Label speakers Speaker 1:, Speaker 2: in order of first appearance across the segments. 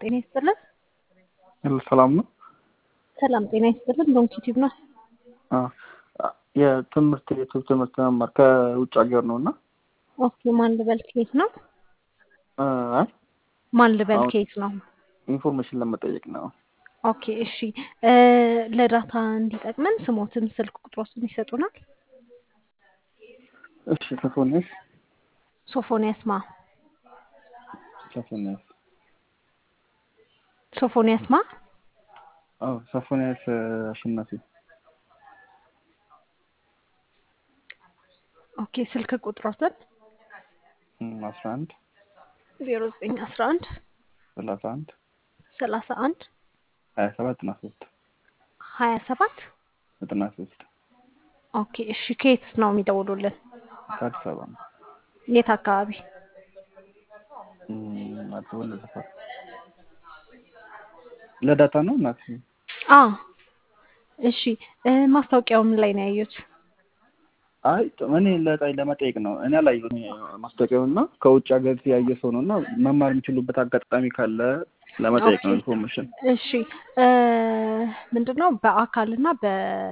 Speaker 1: ጤና ይስጥልን።
Speaker 2: ሰላም ነው።
Speaker 1: ሰላም ጤና ይስጥልን። ዶንኪ ቲዩብ ነው።
Speaker 2: የትምህርት የዩቱብ ትምህርት መማር ከውጭ ሀገር ነው እና
Speaker 1: ኦኬ። ማን ልበል ከየት ነው?
Speaker 2: አይ
Speaker 1: ማን ልበል
Speaker 2: አሁን-
Speaker 1: ከየት ነው?
Speaker 2: ኢንፎርሜሽን ለመጠየቅ ነው።
Speaker 1: ኦኬ እሺ። እ ለዳታ እንዲጠቅመን ስሞትን ስልክ ቁጥሮትን ይሰጡናል።
Speaker 2: እሺ ሶፎንያስ
Speaker 1: ሶፎንያስ ማ
Speaker 2: ሶፎንያስ
Speaker 1: ሶፎንያስ ማ
Speaker 2: አዎ ሶፎንያስ አሸናፊ
Speaker 1: ኦኬ። ስልክ ቁጥሮትን
Speaker 2: አስራ አንድ
Speaker 1: ዜሮ ዘጠኝ አስራ አንድ
Speaker 2: ሰላሳ አንድ
Speaker 1: ሰላሳ አንድ
Speaker 2: ሀያ ሰባት ዘጠና ሶስት
Speaker 1: ሀያ ሰባት
Speaker 2: ዘጠና ሶስት
Speaker 1: ኦኬ እሺ። ከየት ነው የሚደውሉልን?
Speaker 2: ከአዲስ አበባ ነው።
Speaker 1: የት አካባቢ?
Speaker 2: እም፣ አዲስ አበባ ለሰፈር ለዳታ ነው እናት
Speaker 1: አ እሺ። እ ማስታወቂያው ምን ላይ ነው ያዩት?
Speaker 2: አይ እኔ ለጣይ ለመጠየቅ ነው። እኔ አላየሁም ማስታወቂያውን እና ከውጭ ሀገር ያየ ሰው ነው እና መማር የሚችሉበት አጋጣሚ ካለ ለመጠየቅ ነው
Speaker 1: ኦኬ።
Speaker 2: ኢንፎርሜሽን።
Speaker 1: እሺ እ ምንድነው በአካልና በ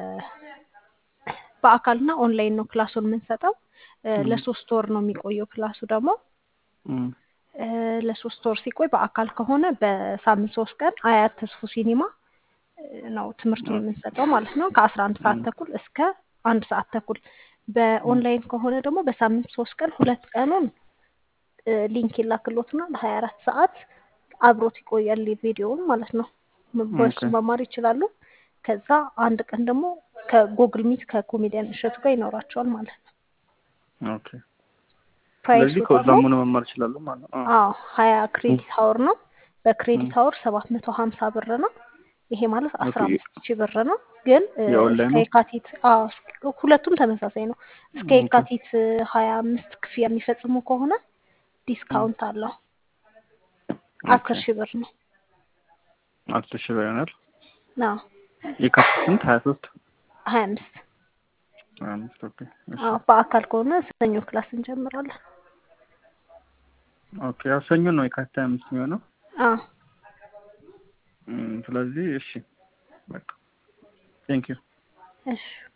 Speaker 1: በአካልና ኦንላይን ነው ክላሱን የምንሰጠው። እ
Speaker 2: ም።
Speaker 1: ለሶስት ወር ነው የሚቆየው ክላሱ ደግሞ
Speaker 2: እም፣
Speaker 1: እ ለሶስት ወር ሲቆይ በአካል ከሆነ በሳምንት ሶስት ቀን አያት ተስፉ ሲኒማ እ ነው ትምህርቱን የምንሰጠው ማለት ነው ከአስራ አንድ ሰዓት
Speaker 2: ም።
Speaker 1: ተኩል እስከ አንድ ሰዓት ተኩል። በኦንላይን ከሆነ ደግሞ በሳምንት ሶስት ቀን ሁለት ቀኑን እ ሊንክ ይላክሎትና ለሀያ አራት ሰዓት አብሮት ይቆያል ቪዲዮውን ማለት ነው። በሱ
Speaker 2: ኦኬ
Speaker 1: መማር ይችላሉ። ከዛ አንድ ቀን ደግሞ ከጉግል ሚት ከኮሜዲያን እሸቱ ጋር ይኖራቸዋል ማለት ነው።
Speaker 2: ኦኬ።
Speaker 1: ፕራይሱ
Speaker 2: ስለዚህ ከዛም
Speaker 1: ደግሞ
Speaker 2: ሆነ መማር ይችላሉ ማለት ነው።
Speaker 1: አዎ ሀያ
Speaker 2: ም፣
Speaker 1: ክሬዲት አወር ነው። በክሬዲት
Speaker 2: ም።
Speaker 1: አወር ሰባት መቶ ሀምሳ ብር ነው። ይሄ ማለት አስራ
Speaker 2: ኦኬ።
Speaker 1: አምስት ሺህ ብር ነው። ግን እ እስከ
Speaker 2: የኦንላይኑ
Speaker 1: የካቲት አዎ እስከ- ሁለቱም ተመሳሳይ ነው። እስከ
Speaker 2: ኦኬ
Speaker 1: የካቲት ሀያ አምስት ክፍያ የሚፈጽሙ ከሆነ
Speaker 2: ም፣
Speaker 1: ዲስካውንት አለው።
Speaker 2: ኦኬ።
Speaker 1: አስር ሺህ ብር ነው።
Speaker 2: አስር ሺህ ብር ይሆናል።
Speaker 1: አዎ
Speaker 2: የካቲት ስንት? ሀያ ሶስት
Speaker 1: ሀያ አምስት
Speaker 2: ሀያ አምስት ኦኬ። እሺ
Speaker 1: አዎ በአካል ከሆነ ሰኞ ክላስ እንጀምራለን።
Speaker 2: ኦኬ። ያው ሰኞ ነው የካቲት ሀያ አምስት የሚሆነው።
Speaker 1: አዎ
Speaker 2: እም፣ ስለዚህ እሺ በቃ ቴንክ ዩ
Speaker 1: እሺ